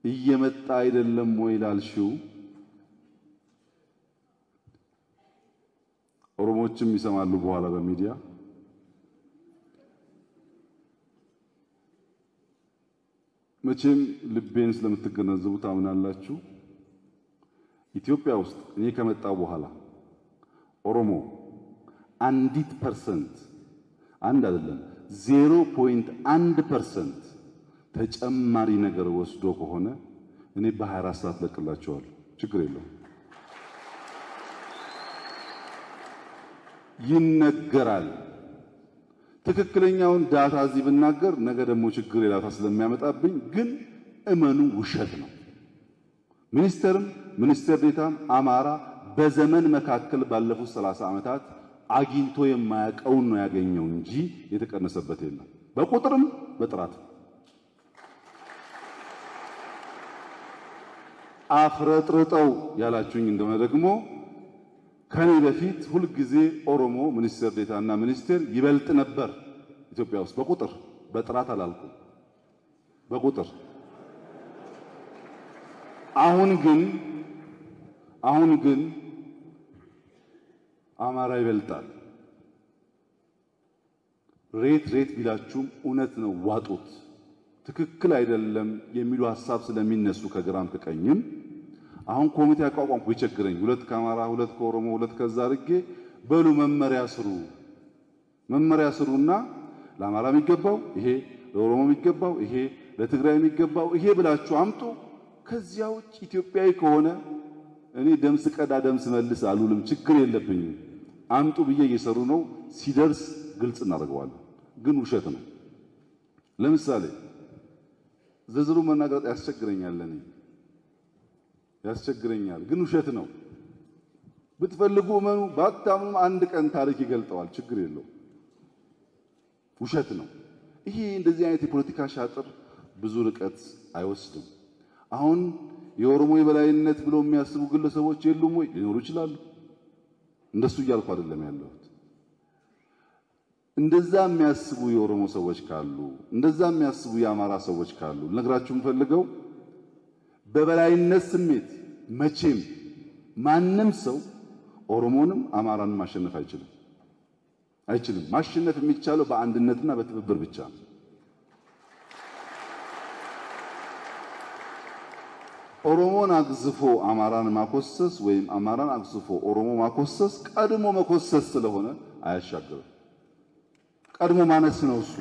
እየመጣ አይደለም ወይ ላልሽው ኦሮሞዎችም ይሰማሉ በኋላ በሚዲያ መቼም ልቤን ስለምትገነዘቡ ታምናላችሁ። ኢትዮጵያ ውስጥ እኔ ከመጣው በኋላ ኦሮሞ አንዲት ፐርሰንት አንድ አይደለም ዜሮ ፖይንት አንድ ፐርሰንት ተጨማሪ ነገር ወስዶ ከሆነ እኔ በ24 ሰዓት ለቅላቸዋለሁ። ችግር የለውም። ይነገራል። ትክክለኛውን ዳታ እዚህ ብናገር ነገ ደግሞ ችግር ሌላታ ስለሚያመጣብኝ ግን እመኑ፣ ውሸት ነው። ሚኒስተርም ሚኒስትር ዴታም አማራ በዘመን መካከል ባለፉት 30 ዓመታት አግኝቶ የማያውቀውን ነው ያገኘው እንጂ የተቀነሰበት የለም። በቁጥርም በጥራትም አፍረጥርጠው ያላችሁኝ እንደሆነ ደግሞ ከኔ በፊት ሁልጊዜ ኦሮሞ ሚኒስትር ዴታና ሚኒስቴር ይበልጥ ነበር ኢትዮጵያ ውስጥ በቁጥር በጥራት አላልኩም፣ በቁጥር አሁን ግን አሁን ግን አማራ ይበልጣል። ሬት ሬት ቢላችሁም እውነት ነው፣ ዋጡት። ትክክል አይደለም የሚሉ ሀሳብ ስለሚነሱ ከግራም ከቀኝም አሁን ኮሚቴ አቋቋምኩ ይቸግረኝ ሁለት ከአማራ ሁለት ከኦሮሞ ሁለት ከዛ አድርጌ በሉ መመሪያ ስሩ መመሪያ ስሩና ለአማራ የሚገባው ይሄ ለኦሮሞ የሚገባው ይሄ ለትግራይ የሚገባው ይሄ ብላችሁ አምጡ። ከዚያ ውጭ ኢትዮጵያዊ ከሆነ እኔ ደምስ ቀዳ ደምስ መልስ አሉልም፣ ችግር የለብኝም። አምጡ ብዬ እየሰሩ ነው። ሲደርስ ግልጽ እናደርገዋለን። ግን ውሸት ነው። ለምሳሌ ዝርዝሩ መናገር ያስቸግረኛል እኔ ያስቸግረኛል ግን ውሸት ነው። ብትፈልጉ እመኑ፣ ባታምኑም አንድ ቀን ታሪክ ይገልጠዋል። ችግር የለው። ውሸት ነው። ይሄ እንደዚህ አይነት የፖለቲካ ሻጥር ብዙ ርቀት አይወስድም። አሁን የኦሮሞ የበላይነት ብለው የሚያስቡ ግለሰቦች የሉም ወይ? ሊኖሩ ይችላሉ። እንደሱ እያልኩ አይደለም ያለሁት። እንደዛ የሚያስቡ የኦሮሞ ሰዎች ካሉ፣ እንደዛ የሚያስቡ የአማራ ሰዎች ካሉ ልነግራችሁ የምፈልገው በበላይነት ስሜት መቼም ማንም ሰው ኦሮሞንም አማራንም ማሸነፍ አይችልም አይችልም። ማሸነፍ የሚቻለው በአንድነትና በትብብር ብቻ ነው። ኦሮሞን አግዝፎ አማራን ማኮሰስ ወይም አማራን አግዝፎ ኦሮሞ ማኮሰስ ቀድሞ መኮሰስ ስለሆነ አያሻግርም። ቀድሞ ማነስ ነው እሱ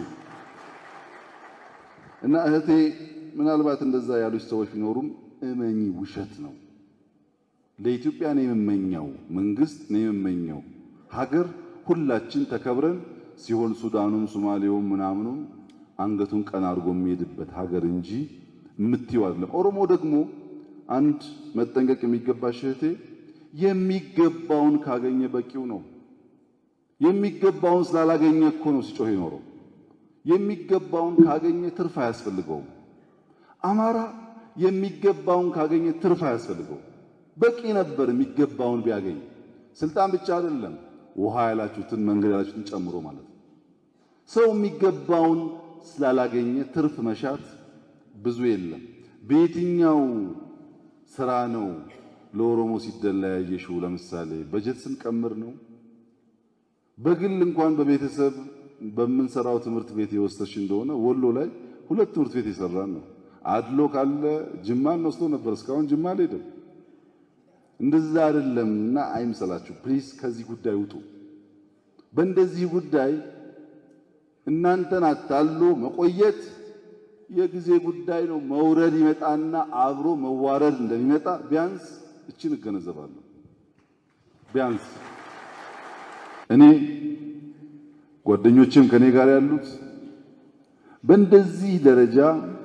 እና እህቴ ምናልባት እንደዛ ያሉች ሰዎች ቢኖሩም እመኚ፣ ውሸት ነው። ለኢትዮጵያ ነው የምመኘው መንግስት ነው የምመኘው ሀገር ሁላችን ተከብረን ሲሆን ሱዳኑም ሶማሌውም ምናምኑም አንገቱን ቀና አድርጎ የሚሄድበት ሀገር እንጂ የምትይው አይደለም። ኦሮሞ ደግሞ አንድ መጠንቀቅ የሚገባሽ እህቴ የሚገባውን ካገኘ በቂው ነው። የሚገባውን ስላላገኘ እኮ ነው ሲጮህ የኖረው። የሚገባውን ካገኘ ትርፍ አያስፈልገውም። አማራ የሚገባውን ካገኘ ትርፍ አያስፈልገውም። በቂ ነበር የሚገባውን ቢያገኝ። ስልጣን ብቻ አይደለም ውሃ ያላችሁትን መንገድ ያላችሁትን ጨምሮ ማለት ነው። ሰው የሚገባውን ስላላገኘ ትርፍ መሻት ብዙ የለም። በየትኛው ስራ ነው ለኦሮሞ ሲደላ ያየሽው? ለምሳሌ በጀት ስንቀምር ነው። በግል እንኳን በቤተሰብ በምንሰራው ትምህርት ቤት የወሰድሽ እንደሆነ ወሎ ላይ ሁለት ትምህርት ቤት የሰራን ነው። አድሎ ካለ ጅማን ወስዶ ነበር። እስካሁን ጅማ አልሄድም። እንደዛ አይደለም እና አይምሰላችሁ ፕሊዝ፣ ከዚህ ጉዳይ ውጡ። በእንደዚህ ጉዳይ እናንተን አታሎ መቆየት የጊዜ ጉዳይ ነው። መውረድ ይመጣና አብሮ መዋረድ እንደሚመጣ ቢያንስ እችን እገነዘባለሁ። ቢያንስ እኔ ጓደኞችም ከኔ ጋር ያሉት በእንደዚህ ደረጃ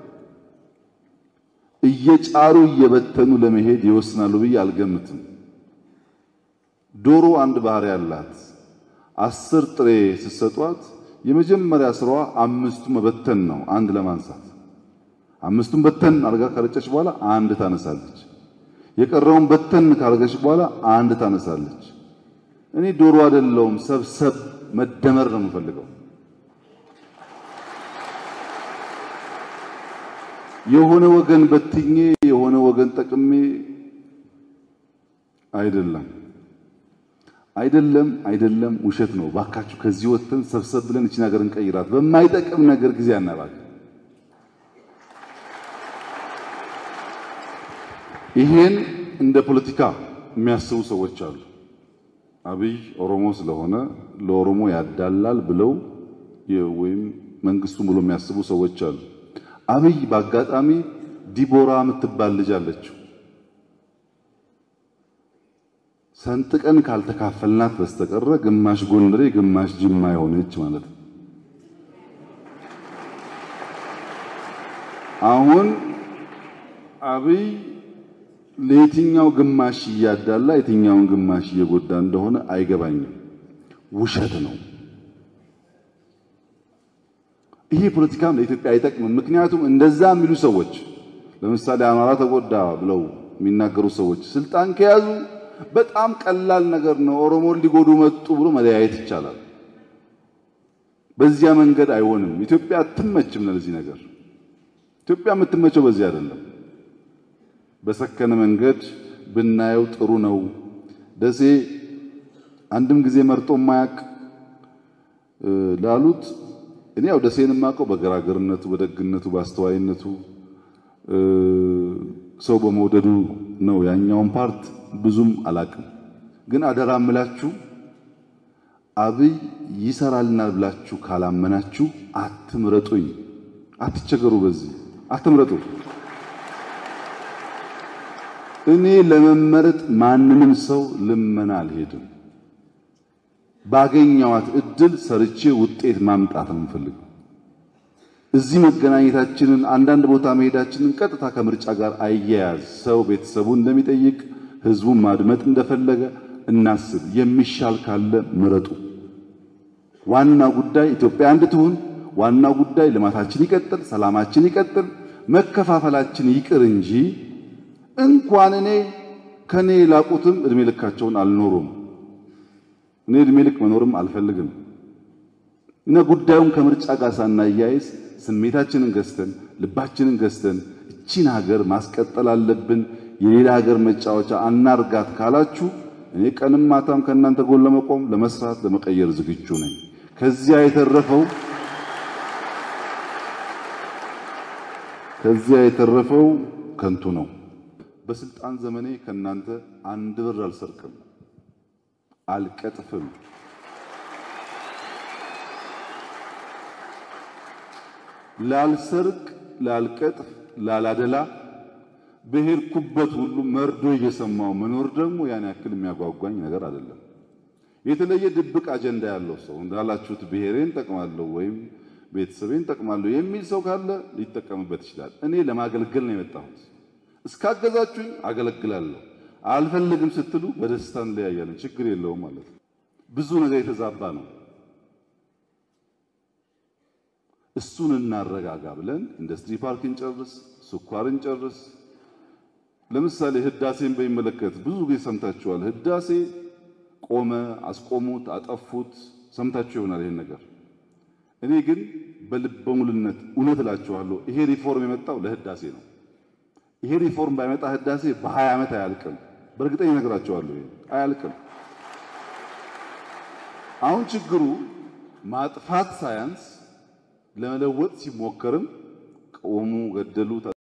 እየጫሩ እየበተኑ ለመሄድ ይወስናሉ ብዬ አልገምትም። ዶሮ አንድ ባህሪ ያላት አስር ጥሬ ስትሰጧት የመጀመሪያ ስራዋ አምስቱ መበተን ነው፣ አንድ ለማንሳት። አምስቱን በተን አድርጋ ካረጨች በኋላ አንድ ታነሳለች። የቀረውን በተን ካረገች በኋላ አንድ ታነሳለች። እኔ ዶሮ አይደለሁም፣ ሰብሰብ መደመር ነው የምፈልገው። የሆነ ወገን በትኜ የሆነ ወገን ጠቅሜ አይደለም አይደለም አይደለም፣ ውሸት ነው። ባካችሁ ከዚህ ወጥተን ሰብሰብ ብለን እቺን ሀገር እንቀይራት። በማይጠቅም ነገር ጊዜ አናባክ። ይሄን እንደ ፖለቲካ የሚያስቡ ሰዎች አሉ። አብይ ኦሮሞ ስለሆነ ለኦሮሞ ያዳላል ብለው ወይም መንግስቱን ብሎ የሚያስቡ ሰዎች አሉ። አብይ በአጋጣሚ ዲቦራ የምትባል ልጅ አለችው። ሰንጥቀን ካልተካፈልናት በስተቀረ ግማሽ ጎንደሬ ግማሽ ጅማ የሆነች ማለት ነው። አሁን አብይ ለየትኛው ግማሽ እያዳላ የትኛውን ግማሽ እየጎዳ እንደሆነ አይገባኝም። ውሸት ነው። ይሄ ፖለቲካም ለኢትዮጵያ አይጠቅምም። ምክንያቱም እንደዛ የሚሉ ሰዎች ለምሳሌ አማራ ተጎዳ ብለው የሚናገሩ ሰዎች ስልጣን ከያዙ በጣም ቀላል ነገር ነው። ኦሮሞን ሊጎዱ መጡ ብሎ መለያየት ይቻላል። በዚያ መንገድ አይሆንም። ኢትዮጵያ አትመችም ለዚህ ነገር። ኢትዮጵያ የምትመቸው በዚህ አይደለም። በሰከነ መንገድ ብናየው ጥሩ ነው። ደሴ አንድም ጊዜ መርጦ ማያቅ ላሉት እኔ ያው ደሴን የማውቀው በገራገርነቱ፣ በደግነቱ፣ በአስተዋይነቱ ሰው በመውደዱ ነው። ያኛውን ፓርት ብዙም አላቅም። ግን አደራ እምላችሁ አብይ ይሰራልናል ብላችሁ ካላመናችሁ አትምረጡኝ። አትቸገሩ። በዚህ አትምረጡ። እኔ ለመመረጥ ማንንም ሰው ልመና አልሄድም። ባገኘዋት እድል ሰርቼ ውጤት ማምጣት ነው የምፈልገው። እዚህ መገናኘታችንን አንዳንድ ቦታ መሄዳችንን ቀጥታ ከምርጫ ጋር አያያዝ። ሰው ቤተሰቡ እንደሚጠይቅ ህዝቡን ማድመጥ እንደፈለገ እናስብ። የሚሻል ካለ ምረጡ። ዋና ጉዳይ ኢትዮጵያ አንድ ትሁን። ዋናው ጉዳይ ልማታችን ይቀጥል፣ ሰላማችን ይቀጥል፣ መከፋፈላችን ይቅር እንጂ እንኳን እኔ ከኔ ላቁትም እድሜ ልካቸውን አልኖሩም። እኔ እድሜ ልክ መኖርም አልፈልግም እና ጉዳዩን ከምርጫ ጋር ሳናያይዝ ስሜታችንን ገዝተን ልባችንን ገዝተን እቺን ሀገር ማስቀጠል አለብን። የሌላ ሀገር መጫወቻ አናርጋት ካላችሁ እኔ ቀንም ማታም ከእናንተ ጎን ለመቆም ለመስራት፣ ለመቀየር ዝግጁ ነኝ። ከዚያ የተረፈው ከዚያ የተረፈው ከንቱ ነው። በስልጣን ዘመኔ ከእናንተ አንድ ብር አልሰርቅም፣ አልቀጥፍም። ላልሰርቅ፣ ላልቀጥፍ፣ ላላደላ በሄድኩበት ሁሉ መርዶ እየሰማው መኖር ደግሞ ያን ያክል የሚያጓጓኝ ነገር አይደለም። የተለየ ድብቅ አጀንዳ ያለው ሰው እንዳላችሁት ብሔሬን ጠቅማለሁ ወይም ቤተሰቤን ጠቅማለሁ የሚል ሰው ካለ ሊጠቀምበት ይችላል። እኔ ለማገልገል ነው የመጣሁት። እስካገዛችሁኝ አገለግላለሁ። አልፈልግም ስትሉ በደስታ እንለያያለን። ችግር የለውም ማለት ነው። ብዙ ነገር የተዛባ ነው። እሱን እናረጋጋ ብለን ኢንዱስትሪ ፓርክ እንጨርስ፣ ስኳር እንጨርስ። ለምሳሌ ህዳሴን በሚመለከት ብዙ ጊዜ ሰምታችኋል። ህዳሴ ቆመ፣ አስቆሙት፣ አጠፉት፣ ሰምታችሁ ይሆናል ይሄን ነገር። እኔ ግን በልበ ሙሉነት እውነት እላችኋለሁ ይሄ ሪፎርም የመጣው ለህዳሴ ነው። ይሄ ሪፎርም ባይመጣ ህዳሴ በሀያ ዓመት አያልቅም። በእርግጠኛ እነግራችኋለሁ ይሄ አያልቅም። አሁን ችግሩ ማጥፋት ሳያንስ ለመለወጥ ሲሞከርም ቆሙ፣ ገደሉ